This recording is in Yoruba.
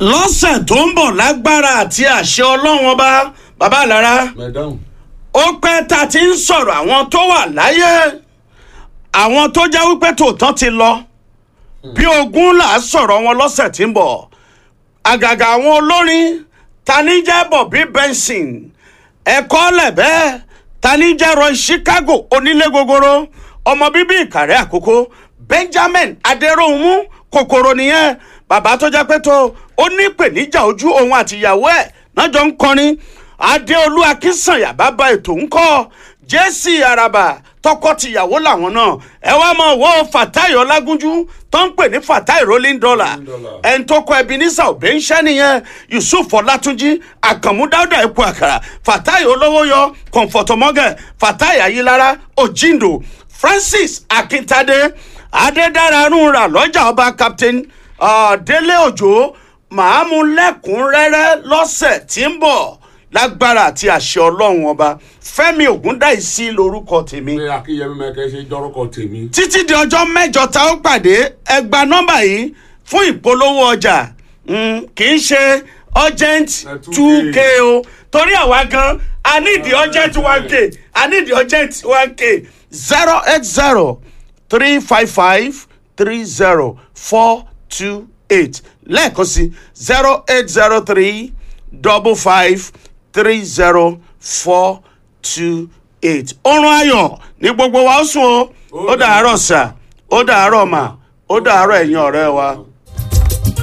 lọ́sẹ̀ tó ń bọ̀ lágbára àti àṣẹ ọlọ́run ọba bàbá àlára mẹdáhùn ó pẹ́ ta ti ń sọ̀rọ̀ àwọn tó wà láyé àwọn tó jẹ́ wípé tòótọ́ ti lọ bí ogún là á sọ̀rọ̀ wọn lọ́sẹ̀ tí ń bọ̀ àgàgà àwọn olórin tani jẹ́ Bobby Benson ẹ̀kọ́ lẹ̀bẹ́ tani jẹ́ Roy Chicago onílé gogoro ọmọ bíbí Ìkàrẹ́ Àkókó Benjamin Adéròhunmú kòkòrò nìyẹn bàbá tó jẹ́ pé tó ó ní ìpèníjà ojú òun àtìyàwó ẹ̀ náà jọ ń kọrin Adéolú Akínsànyà bàbá ètò ń kọ́ Jesse Araba tọkọ-tìyàwó làwọn náà ẹ wá mọ wo Fatai Ọlágúnjú tó ń pè ní Fatai rolling dollar dollar. ẹni tó kọ Ebenezer Obey ń ṣẹ́ nìyẹn Yusuf Ọlátúnjí Àkànmú Dáúdà epo àkàrà Fatai Olówóyọ Kọ̀ǹfọ̀tọ̀mọ́gẹ̀ Fatai Ayílára Òjìǹdò Francis Akíntadé Adédáranúra lọ́jà ọba Captain uh, Délé Òjò màá mú lẹ́kùnrẹ́rẹ́ lọ́sẹ̀ tí ń bọ̀ lágbára àti àṣẹ ọlọ́run ọba Fẹ́mi Ògúndáìsí lórúkọ tèmi pé akínyẹmí mẹkẹ ṣe jọrọkọ tèmi. títí di ọjọ́ mẹ́jọ tá ó pàdé ẹ gba nọ́mbà yìí fún ìpolówó ọjà Mm, kì í ṣe urgent Eh, 2K. two k o torí àwa gan i need the urgent one k i need the urgent one k zero eight zero three five five three zero four two eight lẹ́ẹ̀kan sí zero eight zero three double five three zero four two eight oorun ayọ̀ ní gbogbo wa ó sùn o ó dàárọ̀ sà ó dàárọ̀ mà ó dàárọ̀ ẹ̀yin ọ̀rẹ́ wa.